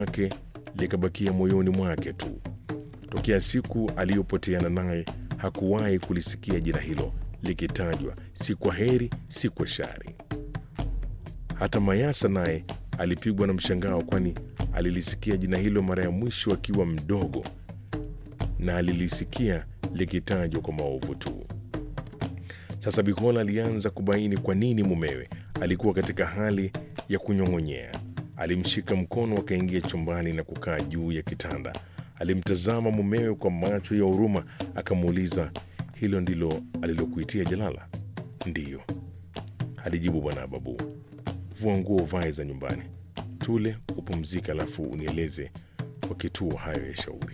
wake likabakia moyoni mwake tu. Tokea siku aliyopoteana naye hakuwahi kulisikia jina hilo likitajwa, si kwa heri, si kwa shari. Hata Mayasa naye alipigwa na mshangao, kwani alilisikia jina hilo mara ya mwisho akiwa mdogo na alilisikia likitajwa kwa maovu tu. Sasa Bikola alianza kubaini kwa nini mumewe alikuwa katika hali ya kunyong'onyea. Alimshika mkono, akaingia chumbani na kukaa juu ya kitanda. Alimtazama mumewe kwa macho ya huruma, akamuuliza, hilo ndilo alilokuitia Jalala? Ndiyo, alijibu bwana Babu. Vua nguo uvae za nyumbani, tule, upumzike, alafu unieleze kwa kituo hayo ya shauri.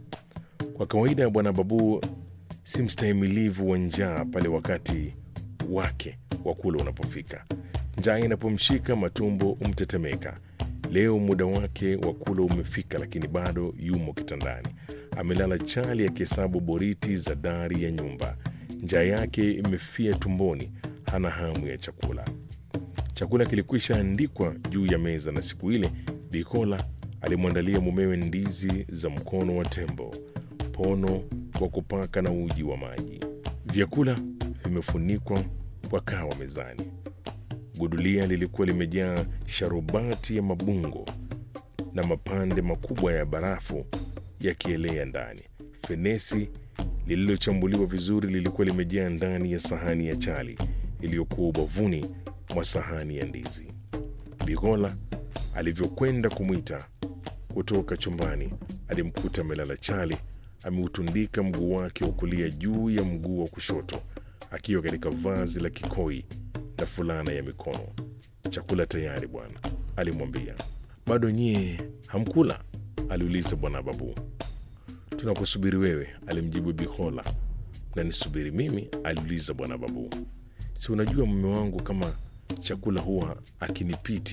Kwa kawaida ya bwana Babu si mstahimilivu wa njaa pale wakati wake wa kula unapofika. Njaa inapomshika matumbo umtetemeka. Leo muda wake wa kula umefika, lakini bado yumo kitandani, amelala chali akihesabu boriti za dari ya nyumba. Njaa yake imefia tumboni, hana hamu ya chakula. Chakula kilikwisha andikwa juu ya meza, na siku ile Bikola alimwandalia mumewe ndizi za mkono wa tembo, pono wa kupaka na uji wa maji. Vyakula vimefunikwa kwa kawa mezani. Gudulia lilikuwa limejaa sharubati ya mabungo na mapande makubwa ya barafu yakielea ndani. Fenesi lililochambuliwa vizuri lilikuwa limejaa ndani ya sahani ya chali iliyokuwa ubavuni mwa sahani ya ndizi. Bigola alivyokwenda kumwita kutoka chumbani, alimkuta amelala chali, ameutundika mguu wake wa kulia juu ya mguu wa kushoto, akiwa katika vazi la kikoi na fulana ya mikono. Chakula tayari bwana, alimwambia. Bado nyie hamkula? aliuliza bwana Babu. Tunakusubiri wewe, alimjibu Bihola. Na nisubiri mimi? aliuliza bwana Babu. Si unajua mume wangu kama chakula huwa akinipiti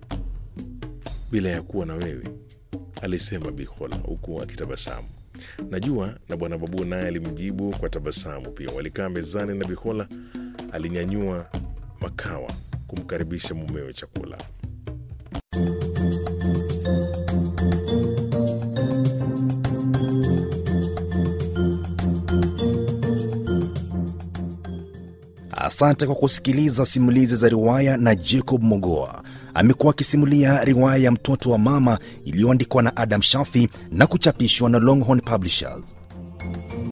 bila ya kuwa na wewe, alisema Bihola huku akitabasamu. Najua. Na bwana Babu naye alimjibu kwa tabasamu pia. Walikaa mezani na Bihola alinyanyua makawa kumkaribisha mumewe chakula. Asante kwa kusikiliza simulizi za riwaya na Jacob Mogoa. Amekuwa akisimulia riwaya ya Mtoto wa Mama iliyoandikwa na Adam Shafi na kuchapishwa na Longhorn Publishers.